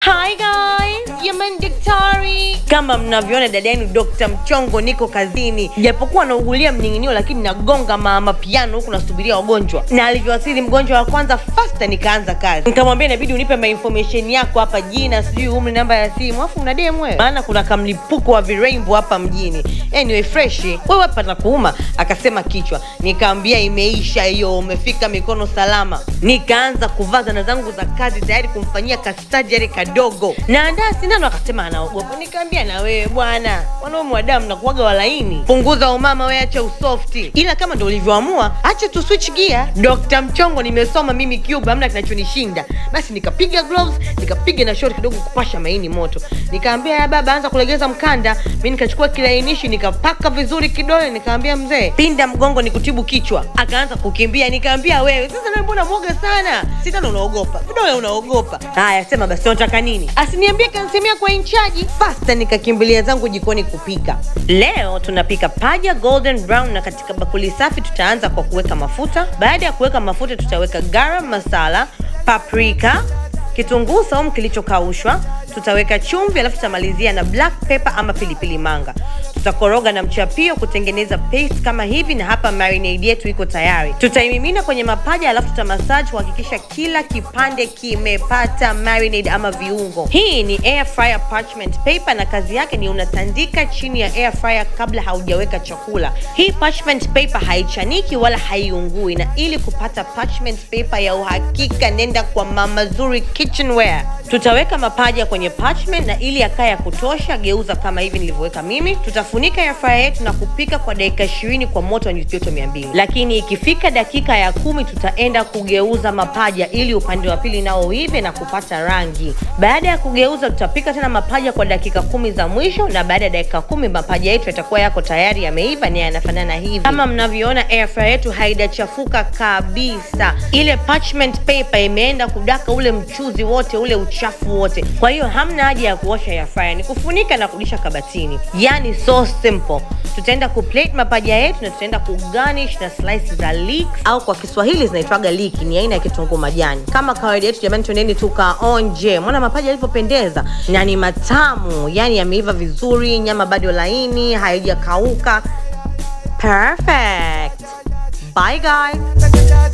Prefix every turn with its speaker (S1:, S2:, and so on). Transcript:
S1: Hi guys, Yaman Daktari. Kama mnavyoona dada yenu Dr. Mchongo, niko kazini, japokuwa naugulia mning'inio, lakini nagonga mama piano huku nasubiria wagonjwa. Na alivyowasili mgonjwa wa kwanza fasta, nikaanza kazi. Nikamwambia inabidi unipe ma information yako hapa, jina, sijui umri, namba ya simu, afu una demu wewe, maana kuna kamlipuko wa virembo hapa mjini. Anyway, fresh wewe hapa na kuuma, akasema kichwa. Nikamwambia imeisha hiyo, umefika mikono salama. Nikaanza kuvaa zana zangu za kazi tayari kumfanyia kastajari kadogo. Naandaa sindano, akasema anaogopa. Nikamwambia na wewe bwana, wanaume wa damu nakuwaga walaini, punguza umama we, acha usofti, ila kama ndo ulivyoamua, acha tu switch gear. Dr. Mchongo, nimesoma mimi Cuba, hamna kinachonishinda. Basi nikapiga gloves, nikapiga na short kidogo kupasha maini moto. Nikaambia ya baba, anza kulegeza mkanda. Mimi nikachukua kilainishi nikapaka vizuri kidole, nikaambia mzee, pinda mgongo nikutibu kichwa. Akaanza kukimbia, nikaambia wewe, sasa na mbona mwoga sana? Sindano unaogopa, vidole unaogopa. Haya, sema basi unataka nini? Asiniambie kansemea kwa inchaji. Fasta nikakimbilia zangu jikoni kupika. Leo tunapika paja golden brown, na katika bakuli safi tutaanza kwa kuweka mafuta. Baada ya kuweka mafuta, tutaweka garam masala, paprika, kitunguu saumu kilichokaushwa, tutaweka chumvi, alafu tutamalizia na black pepper ama pilipili manga. Tutakoroga na mchapio kutengeneza paste kama hivi, na hapa marinade yetu iko tayari. Tutaimimina kwenye mapaja, alafu tutamassage kuhakikisha kila kipande kimepata marinade ama viungo. Hii ni air fryer parchment paper, na kazi yake ni unatandika chini ya air fryer kabla haujaweka chakula. Hii parchment paper haichaniki wala haiungui, na ili kupata parchment paper ya uhakika, nenda kwa Mama Zuri Kitchenware. Tutaweka mapaja kwenye parchment, na ili yakae ya kutosha, geuza kama hivi nilivyoweka mimi. Tutafunika air fryer yetu na kupika kwa dakika 20 kwa moto wa nyuzi joto 200, lakini ikifika dakika ya kumi tutaenda kugeuza mapaja ili upande wa pili nao uive na kupata rangi. Baada ya kugeuza, tutapika tena mapaja kwa dakika kumi za mwisho, na baada ya dakika kumi mapaja yetu yatakuwa yako tayari yameiva na yanafanana hivi. Kama mnavyoona, air fryer yetu haijachafuka kabisa. Ile parchment paper imeenda kudaka ule mchuzi wote ule uchafu wote, kwa hiyo hamna haja ya kuosha air fryer, ni kufunika na kurudisha kabatini. Yani so simple. Tutaenda kuplate mapaja yetu na tutaenda kugarnish na slices za leeks au kwa Kiswahili zinaitwaga liki, ni aina ya kitunguu majani. Kama kawaida yetu, jamani, twendeni tukaonje. Mbona mapaja yalivyopendeza na ni matamu, yani yameiva vizuri, nyama bado laini, haijakauka. Perfect. Bye guys.